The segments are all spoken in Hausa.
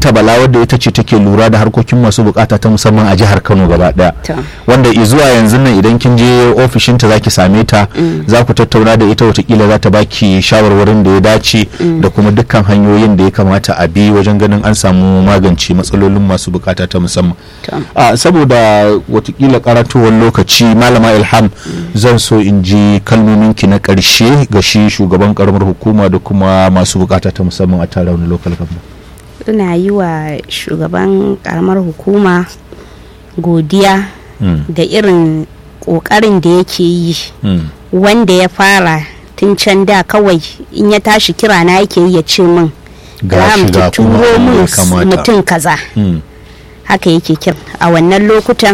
ta bala wadda ita ce take lura da harkokin masu bukata ta musamman a jihar kano gaba daya To. wanda i zuwa yanzu nan idan kin je ofishinta za ki same ta za ku tattauna da ita watakila za ta baki shawarwarin da ya dace da kuma dukkan hanyoyin da ya kamata a bi wajen ganin an samu magance matsalolin masu bukata ta musamman To. a saboda watakila karatowar lokaci malama ilham zan so in ji kalmominki na karshe ga shi shugaban karamar hukuma da kuma masu bukata ta musamman a tara wani local government ina yi wa shugaban karamar hukuma godiya Mm. da irin kokarin da yake yi Mm. wanda ya fara tun can da kawai in ya tashi kira na yake yi ya ce min Ga "Ram, shi ga ki kuma turo abin da ya min kamata." mutum kaza Mm. haka yake kira a wannan lokutan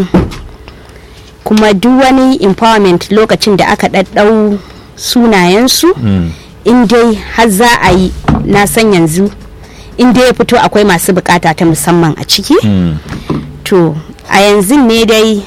kuma duk wani empowerment lokacin da aka ɗaɗɗau sunayensu Mm. in dai har za a yi na san yanzu in dai ya fito akwai masu bukata ta musamman a ciki Mm. to a yanzu ne dai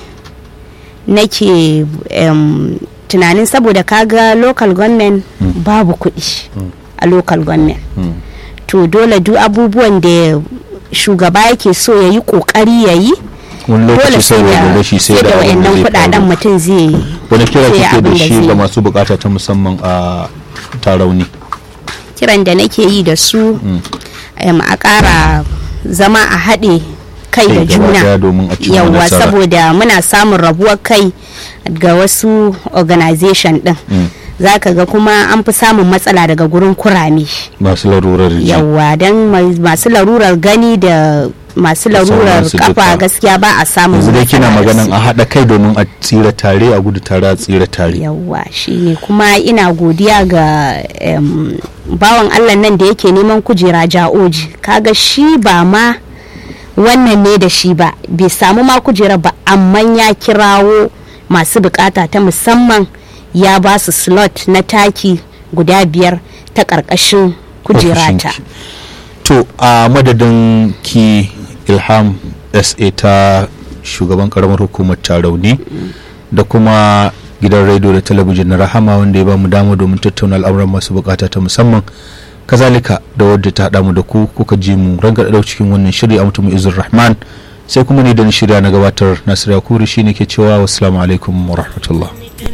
nake em, tunanin saboda kaga local government babu kuɗi a local government Mm. to dole duk abubuwan da shugaba yake so ya yi kokari ya yi wani dole lokaci sai saboda da rashi sai sai da da abin da wayannan zai kudaden faru. mutum zai wani kira sai kike abin da da shi zai ga yi. masu bukata ta musamman a tarauni kiran da nake yi da su em, a ƙara zama a haɗe kai da Kai gaba daya juna domin a cimma yawwa nasara. saboda muna samun rabuwar kai ga wasu organization din za ka ga kuma an fi samun matsala daga gurin kurame masu larurar ji yawwa don masu larurar gani da masu larurar sauransu kafa duka. gaskiya ba a samun yanzu dai kina matsala da maganan su. a haɗa kai domin a tsira tare a gudu tare a tsira tare yawwa shine kuma ina godiya ga em, bawan allah nan da yake neman kujera ja'oji kaga shi ba ma wannan ne da shi ba bai samu ma kujera ba amma ya kirawo masu bukata ta musamman ya ba su slot na taki guda biyar ta ƙarƙashin kujerata Ofishinki. to a madadin ki ilham sa ta shugaban karamar hukumar tarauni da kuma gidan rediyo da talabijin na rahama wanda ya bamu dama domin tattauna al'amuran masu bukata ta musamman kazalika da wadda ta haɗa mu da ku kuka ji mu ranga da cikin wannan shiri a mutum izur rahman sai kuma ni da ni shirya na gabatar nasiru yakuri shine ke cewa wassalamu alaikum wa rahmatullah